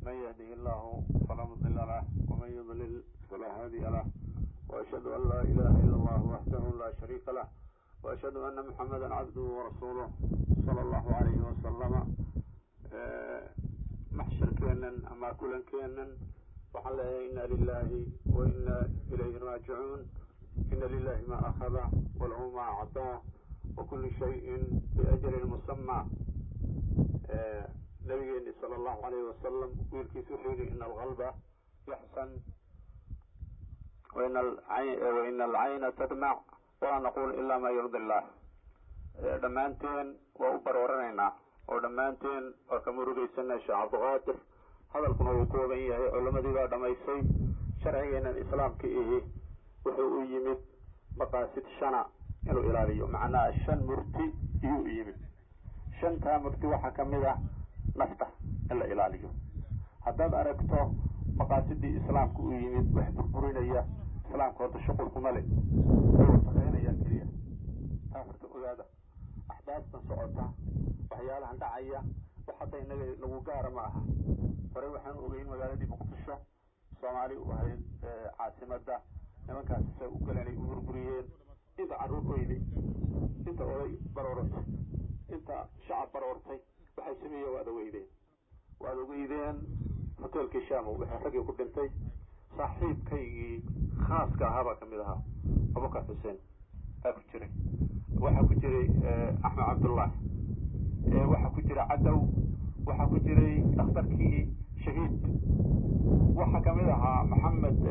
من يهده الله فلا مضل له ومن يضلل فلا هادي له وأشهد أن لا إله إلا الله وحده لا شريك له وأشهد أن محمدا عبده ورسوله صلى الله عليه وسلم maxsharkeenan ama kulankeenan waxaan leeyahay ina lilahi wa ina ilayhi raajicuun ina lilahi ma akhada walahu ma acdaa wa kuli shayin biajalin musama nabigeeni sala allahu alayhi wasalam wiilkiisa wuxuu yihi ina alqalba yaxsan waina alcayna tadmac walaa naqul ila ma yurdi illah dhammaanteen waa u barooranaynaa oo dhammaanteen waa ka murugaysana sheekh cabdiqaadir hadalkuna wuu kooban yahay culamadii baa dhamaysay sharcigeenan islaamka ihi wuxuu u yimid maqaasid shana inuu ilaaliyo macnaha shan murti iyuu u yimid shantaa murti waxaa kamid ah nafta in la ilaaliyo haddaad aragto maqaasidii islaamka u yimid wax burburinaya islaamka horta shuqulkuma le way wasaqeynayaan keliya taa horta ogaada axdaastan socota waxyaalahan dhacaya wax hadda inaga nagu gaara ma aha horey waxaan ogeyn magaaladii muqdisho soomaali u ahayd caasimada nimankaas say u galeen ay u burburiyeen inta carruur oyday inta oday baroortay inta shacab baroortay waxay sameeyeen waad ogeydeen waad ogeydeen hoteelkii shaamo waxay raggii ku dhintay saaxiibkaygii khaaska ahaabaa kamid ahaa abubakar xuseen aa ku jiray waxaa ku jiray axmed cabdullahi waxaa ku jira cadow waxaa ku jiray dhakhtarkii shahiid waxaa kamid ahaa maxamed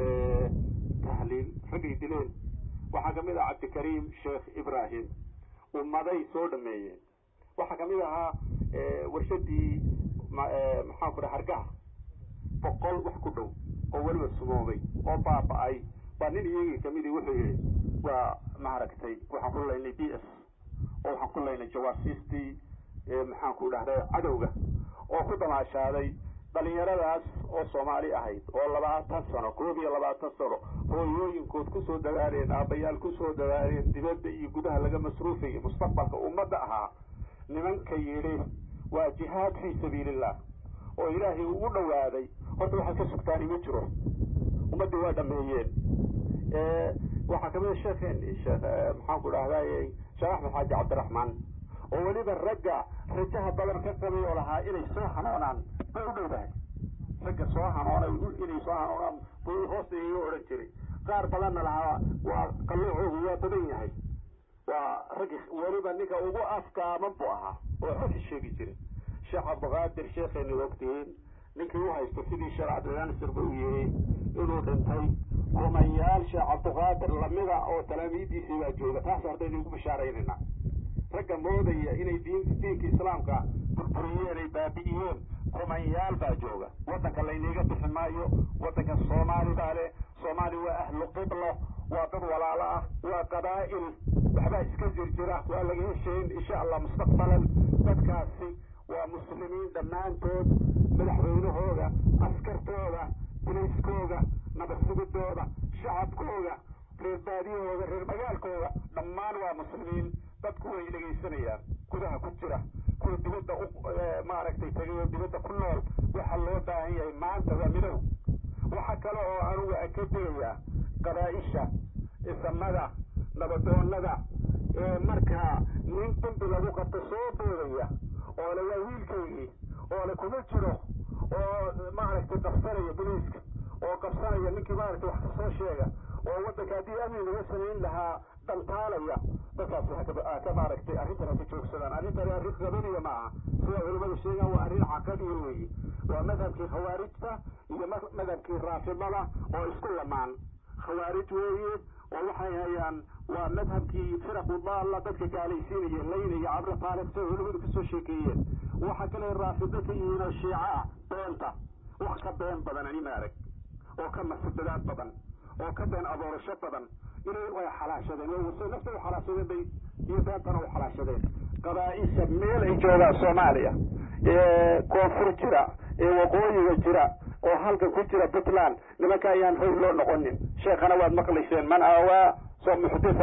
tahliil raggay dileen waxaa kamid ahaa cabdikariim sheekh ibrahim ummaday soo dhameeyeen waxaa kamid ahaa warshadii maxaan ku dhaha hargaha boqol wax ku dhow oo weliba sumoobay oo baaba-ay baa nin iyagii kamidii wuxuu yihi waa maaragtay waxaan ku laynay b s oo waxaan ku laynay jawaasiistii maxaan ku dhahday cadowga oo ku damaashaaday dhalinyaradaas oo soomaali ahayd oo labaatan sano koob iyo labaatan sano hooyooyinkood kusoo dadaaleen aabbayaal kusoo dadaaleen dibadda iyo gudaha laga masruufayay mustaqbalka ummadda ahaa nimanka yidhi waa jihaad fii sabiilillah oo ilaahay ugu dhawaaday horta waxaad ka sugtaani ma jiro ummaddii waa dhameeyeen waxaa kamid a sheekheeni sheekh maxaan ku dhahday sheekh axmed xaaji cabdiraxmaan oo weliba ragga rajaha badan ka qabay oo lahaa inay soo hanoonaan bay u dhowdahay ragga soo hanoonay inay soo hanoonaan buu hoosta iga odhan jiray qaar badanna lahaa waa qalluucoogu waa badan yahay waa raggi weliba ninka ugu afkaaman buu ahaa oo xogka sheegi jiray sheekh cabdiqaadir sheekheeni ogtihiin ninkii u haysto sidii sheekh cabdilansir ba u yihi inuu dhintay kumayaal sheekh cabdiqaadir lamida oo talaamiidiisii baa jooga taas hordaynu ugu bashaaraynayna ragga moodaya inay diin diinka islaamka burburiyeen ay baabi'iyeen kumanyaal baa jooga waddanka laynaga bixi maayo waddanka soomaali baa leh soomaali waa ahlu qiblo waa dad walaalo ah waa qabaa'il waxbaa iska jirjira waa laga heshayn insha allah mustaqbalan dadkaasi waa muslimiin dhammaantood madaxweynahooda askartooda bulayskooga nabadsugidooda shacabkooga reer baadiyahooda reer magaalkooda dhammaan waa muslimiin dadku way dhegaysanayaan gudaha ku jira kuwa dibadda u maaragtay tagay oo dibadda ku nool waxaa loo baahan yahay maanta waa midow waxa kale oo anugu aan ka digayaa qabaa-isha isamada nabadoonada ee markaa nin dambi lagu qabto soo boodaya oo le waa wiilkaygii oo le kuma jiro oo maaragtay qabsanaya bulayska oo qabsanaya ninkii maaragtay wax kasoo sheega oo waddanka haddii amni laga samayn lahaa dantaalaya dadkaasi ha ka maaragtay arrintan haka joogsadaan arrintani arrin qabaniya ma aha sida culimadu sheegaan waa arrin caqadiya weeye waa madhabkii khawaarijta iyo madhabkii raafidada oo isku lamaan khawaarij weeye oo waxay hayaan waa madhabkii firaqu daalla dadka gaalaysiinaya laynaya cabri taalib siday culimadu kasoo sheekeeyeen waxa kale raafido ka yihiin oo shiico ah beenta wax ka been badan ani maarag oo ka masudadaad badan oo ka been adoorasho badan inay way xalaashadeen way nafta u xalaashadeen bay iyo beentana u xalaashadeen qabaa-isha meel ay joogaan soomaaliya ee koonfur jira ee waqooyiga jira oo halkan ku jira puntland nimanka ayaan hoy loo noqonin sheekhana waad maqlayseen man aawaa soo muxdisan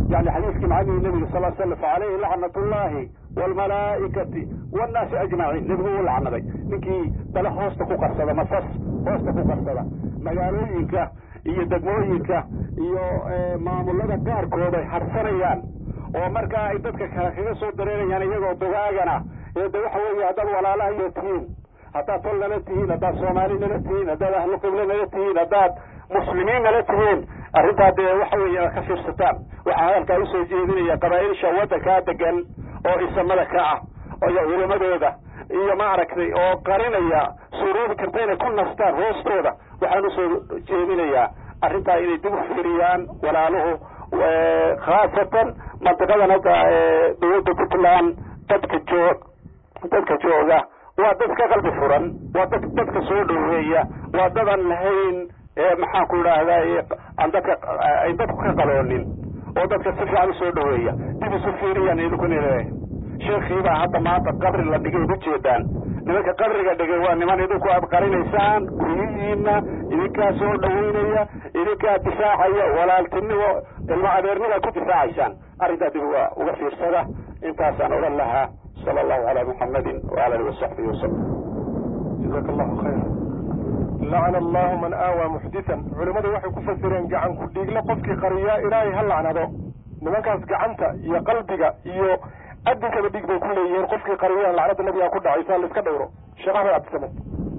yani xadiiskii macalihii nebiga sal slam facalayhi lacnat ullahi waalmalaa'ikati wannaasi ajmaciin nebigu uu lacnaday ninkii dale hoosta ku qarsada masas hoosta ku qarsada magaalooyinka iyo degmooyinka iyo maamulada qaarkood ay harsanayaan oo markaa ay dadka kale kaga soo dareerayaan iyagoo dugaagana ee de waxa weeye haddaad walaalahayo tihiin haddaad tol nala tihiin haddaad soomaali nala tihiin haddaad ahlu qiblo nala tihiin haddaad muslimiin nala tihiin arrintaa dee waxa weeye ka fiirsataan waxaa hadalkaa usoo jeedinaya qabaailsha waddankaa degan oo isamada ka ah iyo culimadooda iyo maaragtay oo qarinaya suuroobi karta inay ku nastaan hoostooda waxaan usoo jeedinayaa arrintaa inay dib u fiiriyaan walaaluhu khaasatan mantiqadan hadda dawladda puntland dadka joog dadka jooga waa dad ka qalbi furan waa dad dadka soo dhoweeya waa dad aan lahayn maxaan ku idhaahda aan dadka ay dadku ka qaloonin oo dadka si fiican usoo dhoweeya dib isu fiiriyaan idinkuna leeyahay sheekhiibaa hadda maanta qabri la dhigay ujeedaan nimanka qabriga dhigay waa niman idinku aad qarinaysaan guryihiina idinkaa soo dhaweynaya idinkaa difaacaya walaaltinimo ilmo adeernima ku difaacaysaan arrintaa dib uga uga fiirsada intaasaan odhan lahaa sala allahu calaa muxamadin waala alihi wasaxbihi wasalam jazaaka allahu khayra lacana allahu man aawaa muxditan culimmadu waxay ku fasireen gacan ku dhiigle qofkii qariyaa ilaahay ha lacnado nimankaas gacanta iyo qalbiga iyo adinkaba dhig bay ku leeyihiin qofkii qariyaan lacnada nabigaa ku dhacay saa la iska dhowro sheekh axmed cabdisamed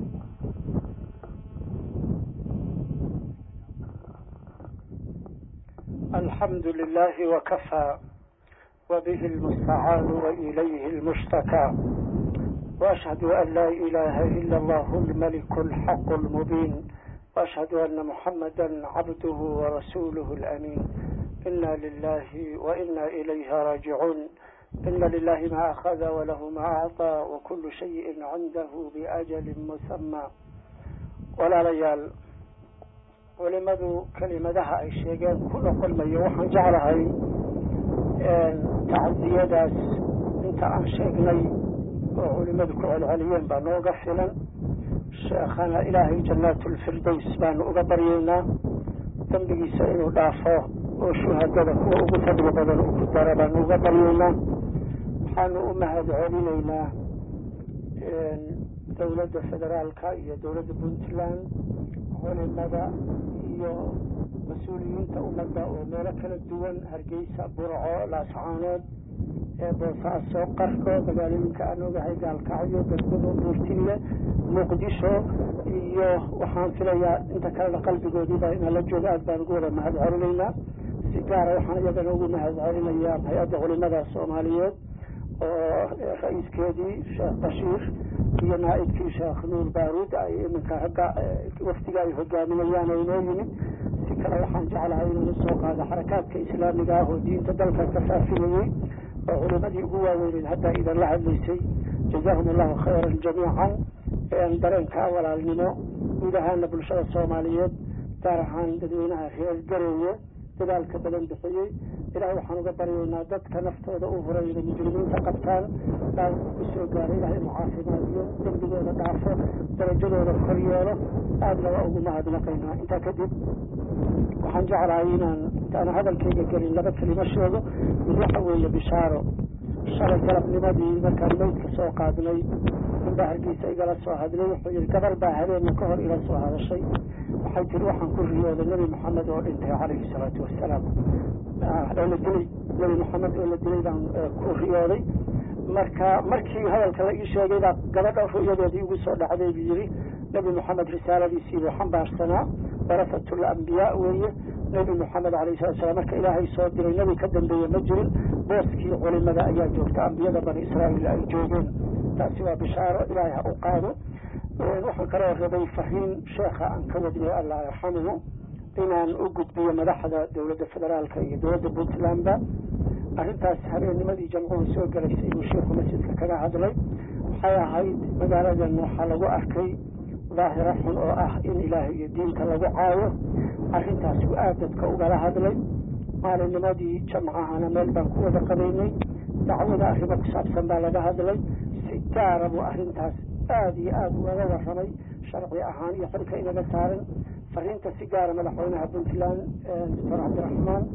الحمد لله وكفى وبه المستعان وإليه المشتكى وأشهد أن لا إله إلا الله الملك الحق المبين وأشهد أن محمدا عبده ورسوله الأمين إنا لله وإنا إليه راجعون إن لله ما أخذ وله ما أعطى وكل شيء عنده بأجل مسمى ولا ليال culimadu kelimadaha ay sheegeen kuna kulmayo waxaan jeclahay tacadiyadaas inta aan sheegnay oo culimadu ku celceliyeen baa nooga filan sheekhana ilaahay jannaatulfirdaws baanu uga baryaynaa dembigiisa inuu dhaafo oo shuhadada kuwa ugu fadli badan uu ku dara baanu uga baryaynaa waxaanu u mahad celinaynaa dowladda federaalka iyo dowladda puntland culimada iyo mas-uuliyiinta ummadda oo meelo kala duwan hargeysa burco laascaanood ee boosaaso qarko magaalooyinka aan ogahay gaalkacyo galgudo buurtille muqdisho iyo waxaan filayaa inta kalena qalbigoodiiba inala jooga aad baan ugu wada mahad celinaynaa si gaara waxaan iyagana ugu mahad celinayaa hay-adda culimada soomaaliyeed oo ra-iiskeedii sheekh bashiir iyo naaibkii sheekh nuur baaruud ay iminka ragga wafdiga ay hogaaminayaan oo inoo yimid si kale waxaan jeclahay inaan usoo qaado xarakaadka islaamiga ah oo diinta dalka ka faafinayey oo culimadii ugu waaweyneed haddaa idinla hadlaysay jazahum allahu khayran jamiican dareenka walaalnimo guud ahaana bulshada soomaaliyeed gaar ahaan dadweynaha reer gareeye dadaalka badan bixiyey ilahay waxaan uga baryaynaa dadka naftooda u huray inay mujrimiinta qabtaan dhaawku kusoo gaaray ilahay inuu caafimaadiyo dembigooda dhaafo darajadooda kor yeelo aadna waa ugu mahadnaqaynaa intaa kadib waxaan jeclahay inaan intaana hadalkayga gelin laba kelimo sheego mid waxa weeye bishaaro shalay galabnimadii markaan maydka soo qaadnay ninbaa hargeysa igala soo hadlay wuxuu yihi gabar baa habeenna ka hor ila soo hadashay waxay tiri waxaan ku riyooday nebi maxamed oo dhintay calayhi salaatu wasalaam oo la dilay nebi maxamed oo la dilay baan ku riyooday marka markii hadalka la ii sheegay baa gabadha ru'yadeedii igu soo dhacday buu yidhi nebi maxamed risaaladiisii buu xambaarsanaa warasatul ambiyaa weeye nebi maxamed alayhi salatu salam marka ilaahay soo diray nebi ka dambeeye ma jirin booskii culimada ayaa joogta ambiyada bani israa'iil ay joogeen taasi waa bishaaro ilaahay ha u qaado waxaan kaloo rabay fariin sheekha aan ka wadnay allah yarxamuhu inaan u gudbiyo madaxda dowladda federaalka iyo dowladda puntlandba arrintaas habeennimadii jamcuhu soo galaysay uu sheikhu masjidka kaga hadlay waxay ahayd magaaladan waxaa lagu arkay daahira xun oo ah in ilaahay iyo diinta lagu caayo arrintaas uu aad dadka ugala hadlay maalinnimadii jamcahana meel baan ku wada qabaynay dacwada arrimo ku saabsan baa laga hadlay si gaara buu arrintaas aada iyo aada ugaga warramay sharci ahaan iyo xilka inaga saaran fariinta si gaara madaxweynaha puntland doctor cabdiraxmaan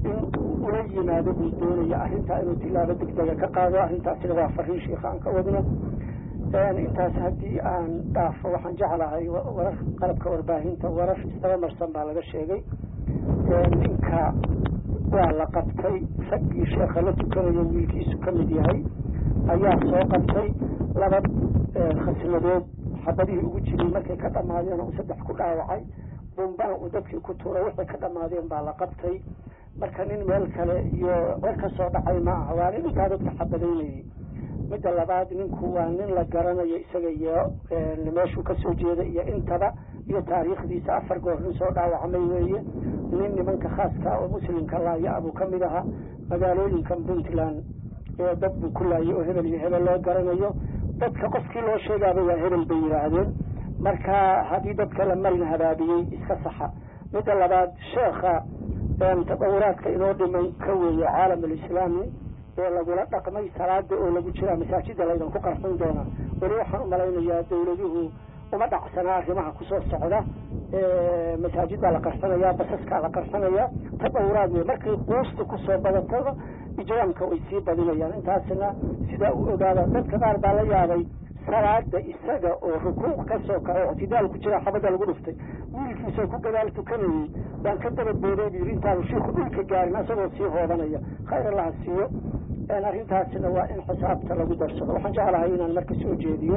in ula yimaado buu doonaya arrintaa inuu tilaabo degdega ka qaado arrintaasina waa fariin sheikha aan ka wadno intaas haddii aan dhaafo waxaan jeclahay warar qalabka warbaahinta warar isdaba marsan baa laga sheegay ninka waa la qabtay raggii sheekha la tukanayo wiilkiisu ka mid yahay ayaa soo qabtay laba khasnadood xabadihii ugu jiray markay ka dhamaadeen uu saddex ku dhaawacay bumbana uu dadkii ku tuuray waxay ka dhamaadeen baa la qabtay marka nin meel kale iyo wer ka soo dhacay ma aha waa nin intaa dadka xabadaynayay midda labaad ninku waa nin la garanayo isaga iyo meeshuu kasoo jeeda iyo intaba iyo taariikhdiisa afar goor nin soo dhaawacmay weeye nin nimanka khaaska oo muslimka laaya abuu ka mid ahaa magaalooyinkan puntland ee dad buu ku laayay oo hebel iyo hebel loo garanayo dadka qofkii loo sheegaaba waa hebel bay yidhaahdeen marka haddii dadka la marin habaabiyey iska saxa midda labaad sheekha tadawuraadka inoo dhimay ka weeye caalam alislaami ee lagula dhaqmay salaada oo lagu jiraa masaajida laydan ku qarxin doonaa weli waxaan umalaynayaa dawladuhu uma dhacsanaa arrimaha kusoo socda masaajid baa la qarxinayaa basaskaa la qarxinayaa tadawuraad wey markay quusta kusoo badatada ijraamka way sii badinayaan intaasna sidaa u ogaada dadka qaar baa la yaabay salaada isaga oo rukuuc kasoo kaco ictidaal ku jira xabada lagu dhuftay wiilkiisoo ku gadaal tukanayey baan ka daba booday bu yidhi intaanu shiiku dhulka gaarin asagoo sii hoobanaya khayr allaha siiyo arrintaasina waa in xisaabta lagu darsado waxaan jeclahay inaan marka soo jeediyo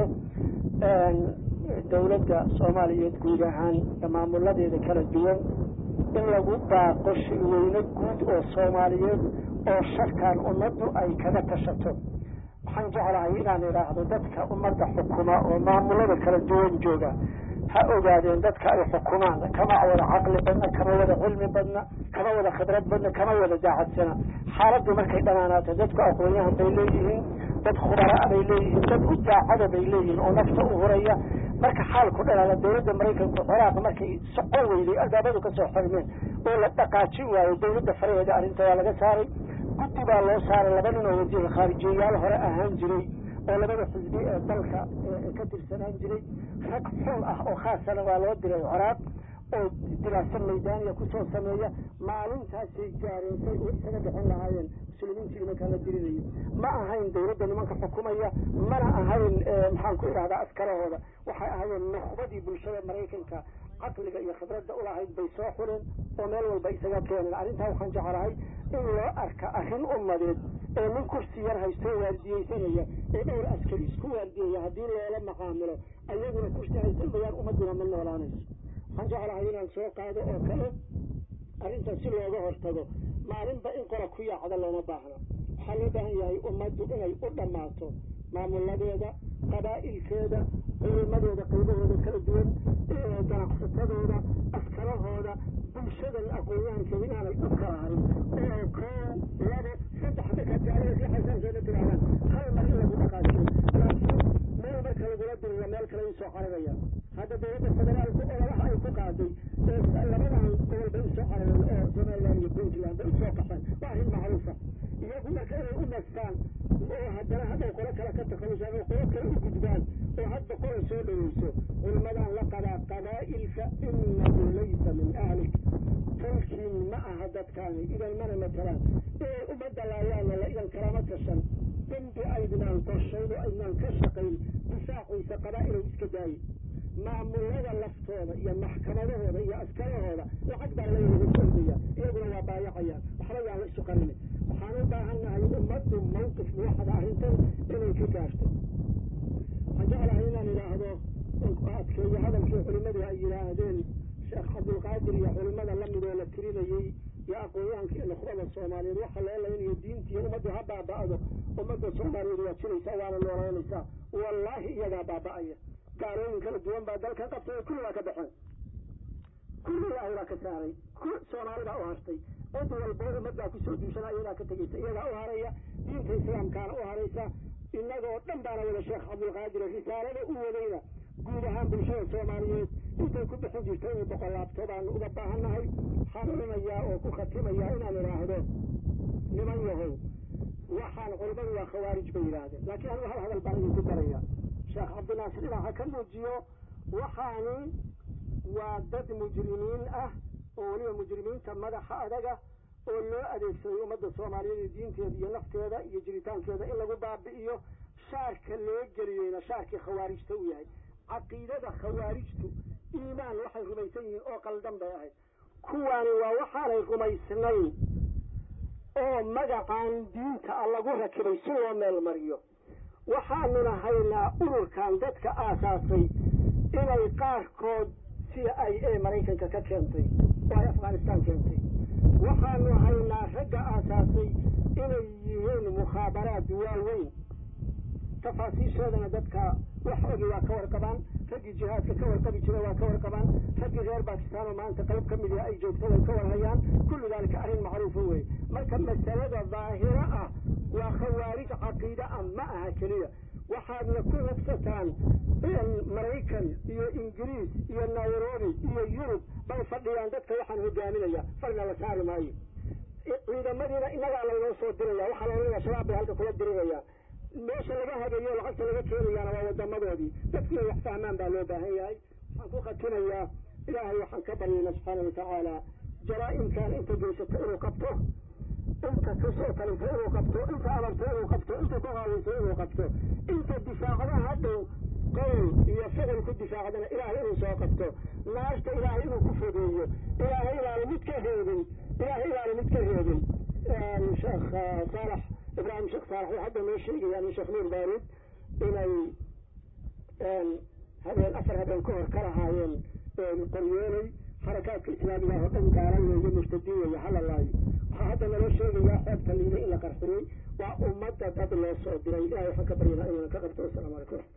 dawladda soomaaliyeed guud ahaan maamuladeeda kala duwan in lagu baaqo shirweyne guud oo soomaaliyeed oo sharkan ummaddu ay kaga tashato waxaan jeclahay inaan idhaahdo dadka ummadda xukuma oo maamulada kala duwan jooga ha ogaadeen dadka ay xukumaan kama wada caqli badna kama wada cilmi badna kama wada khibrad badna kama wada daacadsana xaaladdu markay dhamaanaato dadku aqoonyahan bay leeyihiin dad khubaraa bay leeyihiin dad u daacada bay leeyihiin oo nafta u huraya marka xaalku dhalaala dawladda maraykanku ciraaq markay socon weyday albaabadu kasoo xirmeen oo la dhaqaajin waayo dawladda faraheeda arrinta waa laga saaray guddi baa loo saaray laba nin oo wasiir khaarijiyayaal hore ahaan jiray oo labada xisbi ee dalka ka tirsanaan jiray rag xul ah oo khaasana waa loo diray ciraaq oo diraaso maydaaniya kusoo sameeya maalintaasay gaareysay oo isaga bixin lahaayeen muslimiintii nimankaa la dirinayo ma ahayn dawladda nimanka xukumaya mana ahayn maxaan ku idhahdaa askarahooda waxay ahaayeen nukhbadii bulshada maraykanka caqliga iyo khibradda ulahayd bay soo xuleen oo meel walba isaga keeneen arrintaa waxaan jeclahay in loo arka arrin ummadeed ee nin kursi yar haystoo waardiyeysanaya ee dhowr askari isku waardiyaya haddii loola maqaamilo ayaguna kursi haysan bayaan ummaduna ma noolaanayso waxaan jeclahay inaan soo qaado oo kale arrintaas si looga hortago maalinba in qora ku yaacda looma baahna waxaa loo baahan yahay ummaddu inay u dhammaato maamuladeeda qabaa'ilkeeda culimadooda qaybahooda kala duwan ganacsatadooda askarahooda bulshadan aqoonyahankeeda inaanay u kala harin oo kow labo saddex markaad gaariga riixaysaankeeda tirahdaan hal mar in lagu dhaqaajiyo laakiin meel marka lagula diriro meel kale usoo cararaya hadda dawladda federaalku ololaha ay ku qaaday labadan gobol bay usoo carareen oo somaliland iyo puntland bay usoo qaxeen waa arrin macruufa iyagu marka inay u nastaan oo haddana hadday qolo kale ka takhalusaan oo qolo kale u gudbaan oo hadda qola soo dhaweyso culmadan la qabaa qabaa'ilka inahu laysa min ahlik tolkiin ma aha dadkaani idan mana matalaan inay ummadda laayaanna la idan kalama tashan dembi aydnaan qorshayn oo aydnaan ka shaqayn difaaciisa qabaa'ilow iska daaye maamulada laftooda iyo maxkamadahooda iyo askarahooda lacag baa laynaga ordaya iyaguna waa baayacayaan waxba yaan la isu qarini waxaan u baahannahay ummaddu mawqif muwaxada arrintan inay ka gaarto waxaan jeclahay inaan idhaahdo adkeeyo hadalkii culimmadu ay yidhaahdeen sheekh cabdulqaadir iyo culimmada lamid oo la tirinayey iyo aqoonyahanka iyo nukhbada soomaaliyeed waxa loo laynayo diintiiyo ummaddu ha baaba'do ummadda soomaaliyeed waa jiraysaa waana noolaynaysaa wallaahi iyagaa baaba'aya gaalooyin kala duwan baa dalkan qabtay kulli waa ka baxeen kulli ilaahay baa ka saaray soomaalibaa u hartay cid walbo ummadbaa kusoo duushana iyadaa ka tegeysa iyadaa u haraya diinta islaamkaana u haraysa innagoo dhan baana wada sheekh cabdulqaadir risaalada u wadayna guud ahaan bulshada soomaaliyeed intay ku bixin jirta inay boqolaabto baanu uga baahannahay waxaan odhanayaa oo ku khatimayaa inaan idhaahdo niman yahow waxaan culimmadu waa khawaarij bay yidhaahdeen laakiin anigu hal hadal baan idinku daraya sheekh cabdinaasir dhinaca ka muujiyo waxaani waa dad mujrimiin ah oo weliba mujrimiinta madaxa adaga oo loo adeegsaday ummadda soomaaliyeed iyo diinteeda iyo nafteeda iyo jiritaankeeda in lagu baabi'iyo shaarka loo geliyeyna shaarkii khawaarijta u yahay caqiidada khawaarijtu iimaan waxay rumaysan yihiin oo qaldan bay ahayd kuwaani waa waxaanay rumaysnayn oo magacaan diinta a lagu rakibay si loo meel mariyo waxaanuna haynaa ururkan dadka aasaasay inay qaarkood sida ay ee maraykanka ka keentay oo ay afghanistaan keentay waxaanu haynaa ragga aasaasay inay yihiin mukhaabaraad waaweyn tafaasiishoodana dadka wax ogi waa ka warqabaan raggii jihaadka ka warqabi jira waa ka warqabaan raggii reer bakistaan oo maanta qayb ka mid ah ay joogto way ka warhayaan kullu daalika arrin macruufa wey marka masalada daahiro ah waa khawaarij caqiide ah ma aha keliya waxaadna ku hubsataan maraykan iyo ingiriis iyo nairobi iyo yurub bay fadhiyaan dadka waxaan hogaaminaya farna la saari maayo ciidamadiina innagaa laynoo soo diraya waxaa laynaya shabaab bay halka kula dirirayaan meesha laga hagayo lacagta laga keenayaana waa wadamadoodii dadki inay wax fahmaan baa loo baahan yahay waxaan ku khatinayaa ilaahay waxaan ka baryayna subxaana watacaala jaraa-imkan inta geysata inuu qabto inta kasoo talinta inuu qabto inta amarta inuu qabto inta ku qaadaysa inuu qabto inta difaacda hadhow qowl iyo ficil ku difaacdana ilaahay inuu soo qabto naarta ilaahay inuu ku fogeeyo ilaahay inaanu mid ka reebin ilaahay inaanu mid ka reebin sheekh saalax ibraahim sheekh saalax wuxuu hadda noo sheegaya min sheekh nuur baaruud inay habeen afar habeen ka hor ka lahaayeen qoryooley xarakaadka islaamiga oo dhan gaalan weeye murtadiin weeye halalaayo waxaa hadda naloo sheegayaa xeebta liida in la qarxiyey waa ummadda dad loo soo diray ilahay waxaan ka baryana inuu ka qabto wasalaamu calaykum